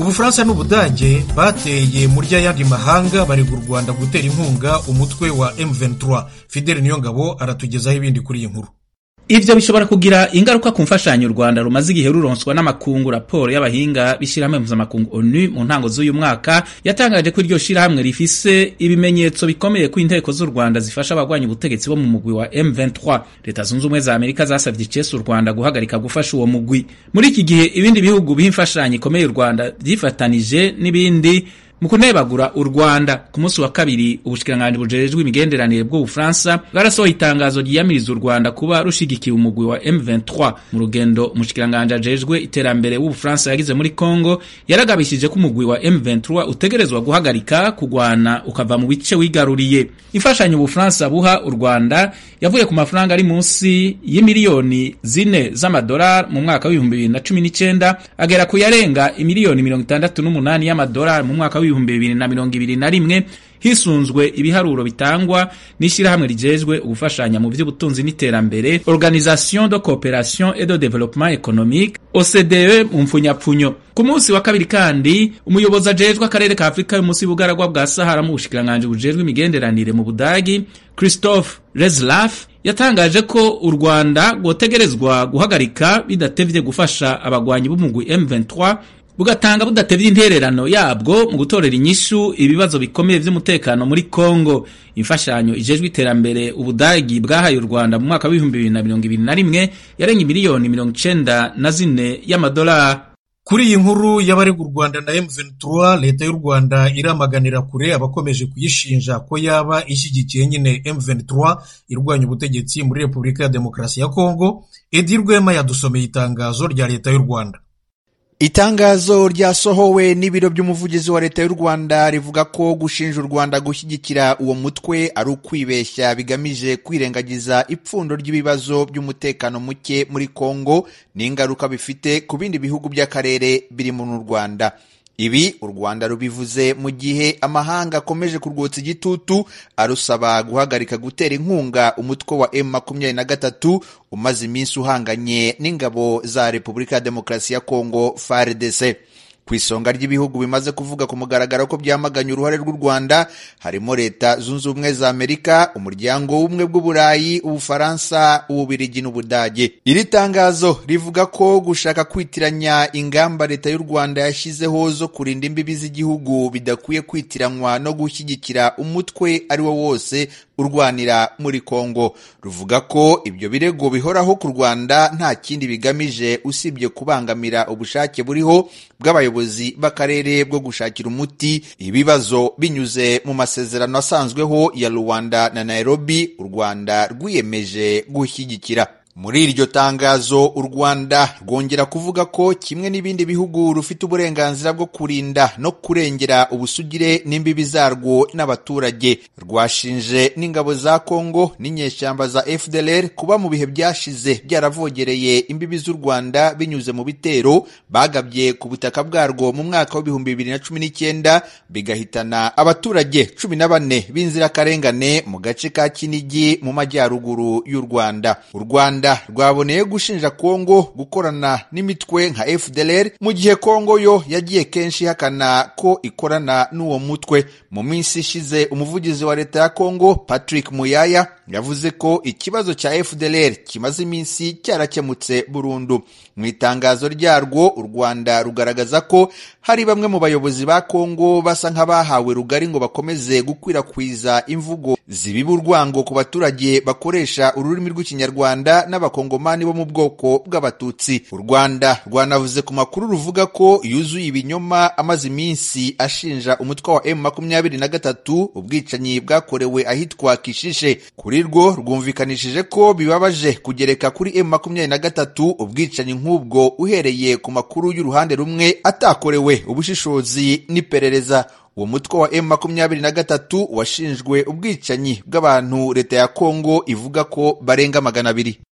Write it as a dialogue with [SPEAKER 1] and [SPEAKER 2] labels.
[SPEAKER 1] ubufaransa n'ubudage bateye muri y'ayandi mahanga barega u rwanda gutera inkunga umutwe wa m23 fideli niyongabo aratugezaho ibindi kuri iyi nkuru
[SPEAKER 2] ivyo bishobora kugira ingaruka ku mfashanyo u rwanda rumaze igihe ruronswa n'amakungu raporo y'abahinga b'ishirahamwe mpuzamakungu onu mu ntango z'uyu mwaka yatangaje ko iryo shirahamwe rifise ibimenyetso bikomeye ko inteko z'u rwanda zifasha abagwanya ubutegetsi bo mu mugwi wa m23 leta zunze ubumwe za amerika zasavye icese u rwanda guhagarika gufasha uwo mugwi muri iki gihe ibindi bihugu biha imfashanyo ikomeye u rwanda vyifatanije n'ibindi mu kunebagura u rwanda ku munsi wa kabiri ubushikiranganji bujejwe imigenderanire bw'ubufaransa bwarasohoye itangazo ryiyamiriza u rwanda kuba rushigikiye umugwi wa m23 mu rugendo umushikiranganji ajejwe iterambere w'ubufaransa yagize muri congo yaragabishije ko umugwi wa m23 utegerezwa guhagarika kugwana ukava mu bice wigaruriye imfashanyo ubufaransa buha u rwanda yavuye ku mafaranga ari munsi y'imiliyoni zine z'amadolari mu mwaka w'ibihumbi bibiri na cumi n'icenda agera ku yarenga imiliyoni mirongo itandatu n'umunani y'amadolari mu mwaka w'ibihumbi bibiri na mirongo ibiri na rimwe hisunzwe ibiharuro bitangwa n'ishyirahamwe rijejwe ugufashanya mu by'ubutunzi n'iterambere organisation de coopération et de développement économique OCDE mu mpfunyapfunyo ku munsi wa kabiri kandi umuyobozi ajejwe akarere ka afurika yo munsi y'ubugaragwa bwa sahara mu bushikiranganji bujejwe imigenderanire mu budagi christophe reslaf yatangaje ko u rwanda rwotegerezwa guhagarika bidatevye gufasha abagwanyi b'umugwi m23 bugatanga budatevye intererano yabwo mu gutorera inyishu ibibazo bikomeye vy'umutekano muri Kongo imfashanyo ijejwe iterambere ubudagi bwahaye u Rwanda mu mwaka w'ibihumbi bibiri na mirongo ibiri na rimwe yarenga miliyoni mirongo icenda na zine y'amadolari
[SPEAKER 1] kuri iyi nkuru y'abarega u rwanda na m23 leta y'u rwanda iramaganira kure abakomeje kuyishinja ko yaba ishyigikiye nyine m23 irwanya ubutegetsi muri repubulika ya demokarasi ya kongo edi rwema yadusomeye itangazo rya leta y'u rwanda
[SPEAKER 3] itangazo ryasohowe n'ibiro by'umuvugizi wa leta y'u rwanda rivuga ko gushinja u rwanda gushyigikira uwo mutwe ari ukwibeshya bigamije kwirengagiza ipfundo ry'ibibazo by'umutekano muke muri kongo n'ingaruka bifite ku bindi bihugu by'akarere birimo n'u rwanda ibi u rwanda rubivuze mu gihe amahanga akomeje kurwotsa igitutu arusaba guhagarika gutera inkunga umutwe wa m makumyabiri na gatatu umaze iminsi uhanganye n'ingabo za repubulika ya demokarasi ya kongo fardc ku isonga ry'ibihugu bimaze kuvuga ku mugaragaro ko byamaganye uruhare rw'u rwanda harimo leta zunze ubumwe za amerika umuryango w'ubumwe bw'uburayi ubufaransa ububirigi n'ubudage iri tangazo rivuga ko gushaka kwitiranya ingamba leta y'u rwanda yashyizeho zo kurinda imbibi z'igihugu bidakwiye kwitiranywa no gushyigikira umutwe ari wo wose urwanira muri kongo ruvuga ko ibyo birego bihoraho ku rwanda nta kindi bigamije usibye kubangamira ubushake buriho bw'abayobozi b'akarere bwo gushakira umuti ibibazo binyuze mu masezerano asanzweho ya rwanda na nairobi u rwanda rwiyemeje gushyigikira muri iryo tangazo u rwanda rwongera kuvuga ko kimwe n'ibindi bihugu rufite uburenganzira bwo kurinda no kurengera ubusugire n'imbibi zarwo n'abaturage rwashinje n'ingabo za kongo n'inyeshyamba za fdlr kuba mu bihe byashize byaravogereye imbibi z'u rwanda binyuze mu bitero bagabye ku butaka bwarwo mu mwaka w'ibihumbi bibiri na cumi n'icyenda bigahitana abaturage cumi na bane b'inzirakarengane mu gace ka kinigi mu majyaruguru y'u rwanda u rwanda rwaboneye gushinja kongo gukorana n'imitwe nka fdlr mu gihe kongo yo yagiye kenshi ihakana ko ikorana n'uwo mutwe mu minsi ishize umuvugizi wa leta ya kongo patrick muyaya yavuze ko ikibazo cya fdlr kimaze iminsi cyarakemutse burundu mu itangazo ryarwo u rwanda rugaragaza ko hari bamwe mu bayobozi ba kongo basa nk'abahawe rugari ngo bakomeze gukwirakwiza imvugo zibiba urwango ku baturage bakoresha ururimi rw'ikinyarwanda n'abakongomani bo mu bwoko bw'abatutsi u rwanda rwanavuze ku makuru ruvuga ko yuzuye ibinyoma amaze iminsi ashinja umutwe wa m makumyabiri na gatatu ubwicanyi bwakorewe ahitwa kishishe kuri rwo rwumvikanishije ko bibabaje kugereka kuri m makumyabiri na gatatu ubwicanyi nk'ubwo uhereye ku makuru y'uruhande rumwe atakorewe ubushishozi n'iperereza uwo mutwe wa m makumyabiri na gatatu washinjwe ubwicanyi bw'abantu leta ya kongo ivuga ko barenga magana abiri